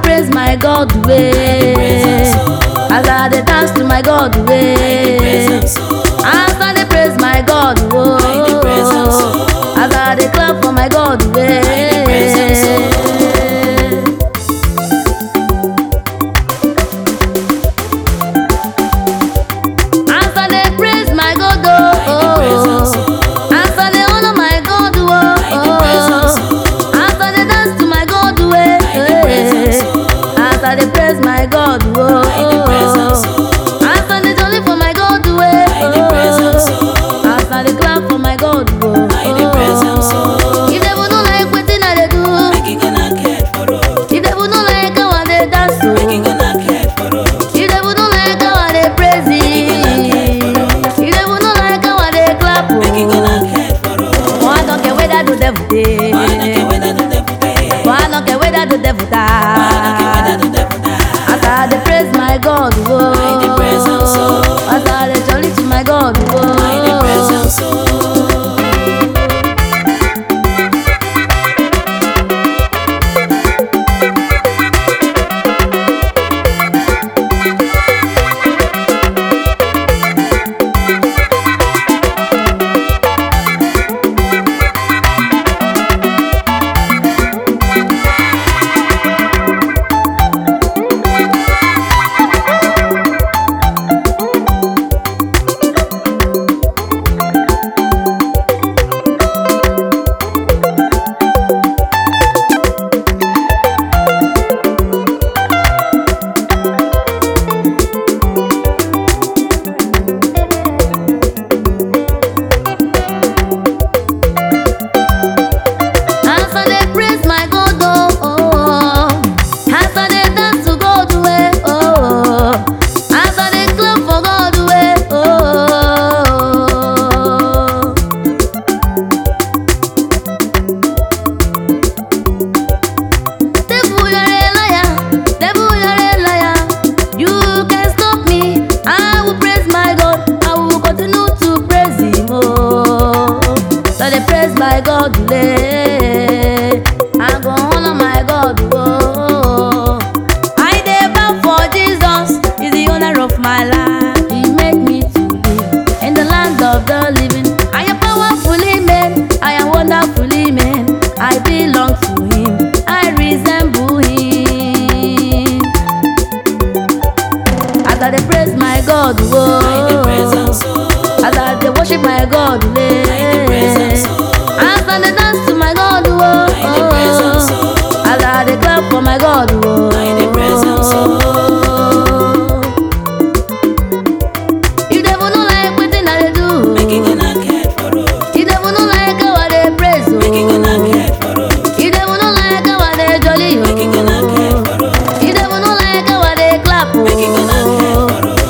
praise my God way. As I dey dance to my God way. As I dey praise my God oh. As I dey clap for my God way. As I dey praise my God oh. As I dey honor my God oh. As I dey dance to my God way. As I dey praise my God oh. As I dey jolly for my God way. As I dey clap for my God oh. If devil no like wetin I dey do, if devil no like how I dey dance oh. If devil no like how I dey praise him, if devil no like how I dey clap oh. Oh, I don't care whether the devil dey. Oh, I don't care whether the devil die. As I dey praise my God, whoa. As I dey jolly to my God, whoa. As I dey praise my God, oh, oh. As I dey dance to God, way, oh. As I dey clap for God, way, oh. Devil, you're a liar. Devil, you're a liar. You can stop me. I will praise my God. I will continue to praise Him. Oh, so they praise my God. Lay. I go honor my God. Oh, I dey bow for Jesus. He's the owner of my life. He make me to live in the land of the living. I am powerfully made. I am wonderfully made. I belong to Him. I resemble Him. As I dey praise my God, whoa. As I dey worship my God, lay. As I dey dance to my God, whoa. As I dey clap for my God, whoa. If devil no like wetin I dey do, if devil no like how I dey praise, oh. If devil no like how I dey jolly, oh. If devil no like how I dey clap, oh.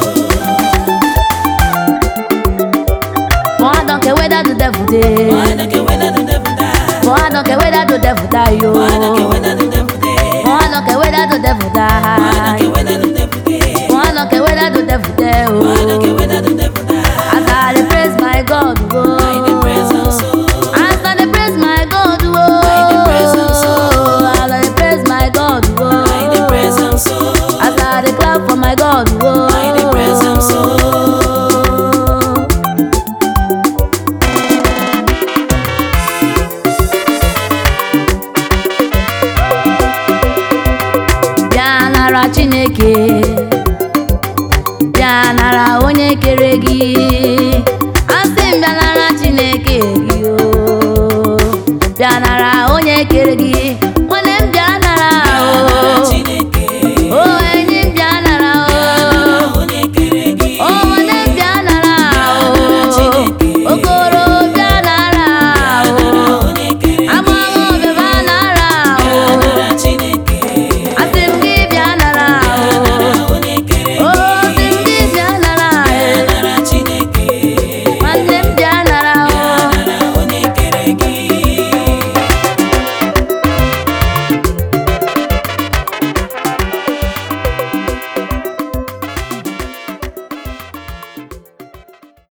For I don't care whether the devil dey. For I don't care whether the devil die, yo. For I don't care whether the devil die. For I don't care whether the devil dey, oh. As I dey praise my God, oh. As I dey praise my God, oh. As I dey praise my God, oh. As I dey clap for my God, oh. bịa nara chineke bịa nara onye kere gị asị m bịa nara chineke gị o bịa nara onye kere gị